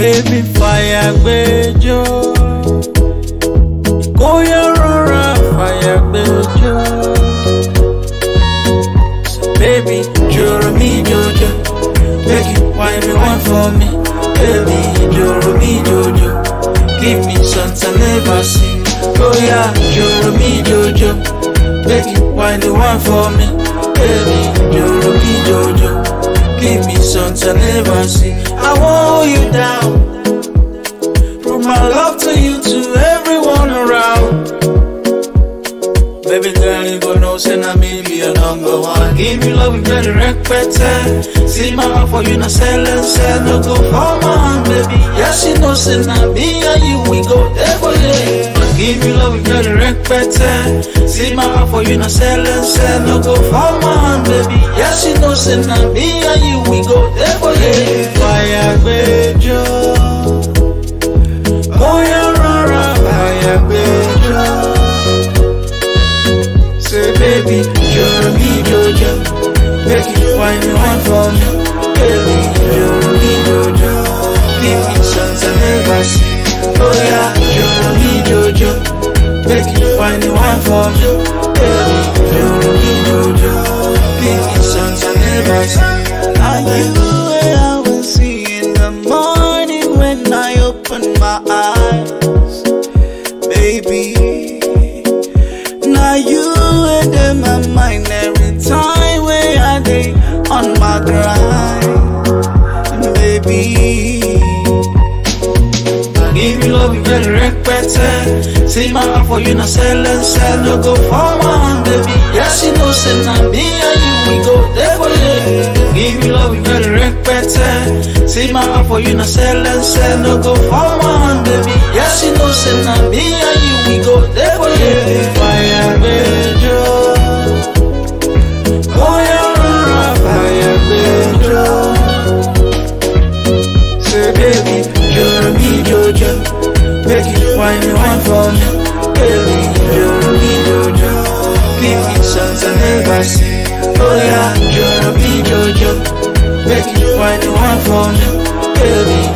baby fire gbẹjọ. Kóyá rọra fire gbẹjọ. So baby, joro mi jojo. Make you wine me one for me. Baby, joro mi jojo. Give me something I never see. Kóyá joro mi jojo. Make you wine the one for me. Baby, joro mi jojo. Give me something I never see. I want hold you down. Prove my love to you, to everyone around. Baby girl, you go know, say na me be your number one. Give me love, you better respect See my heart for you, na sell and sell. No go for my hand, baby. Yeah, she know, say na me and you, we go there for you. Give me love, you better respect See my heart for you, na sell and sell. No go for my hand, baby. Yeah, she know, say na me and you, we go there for you. Fire, baby, Oh, yeah, rara, fire, baby. Say baby, you're me Jojo Make you find me one for me Baby, you're me Jojo Give me songs I never see Oh yeah, you're me Jojo Make you find me one for me Baby, you're me Jojo Give me songs I never see Are you where I will see in the morning when I open my eyes, baby? Now you and in my mind every time where I day on my grind, baby. Give you love, you better respect it. See my heart for you, not sell and sell. No go for my hand, baby. Yeah, she knows, say, now me and you, we go there for you. Give you love, you better respect it. See my heart for you, not sell and sell. No go for my hand, baby. Yeah, she knows, say, now me and you, we go there for you. Fire, baby. Oh, yeah, fire, baby. Say baby, you're me Jojo Make you wine me one for me Baby, you're me Jojo Give me songs I never see Oh yeah, you're me Jojo Make you wine me one for me Baby,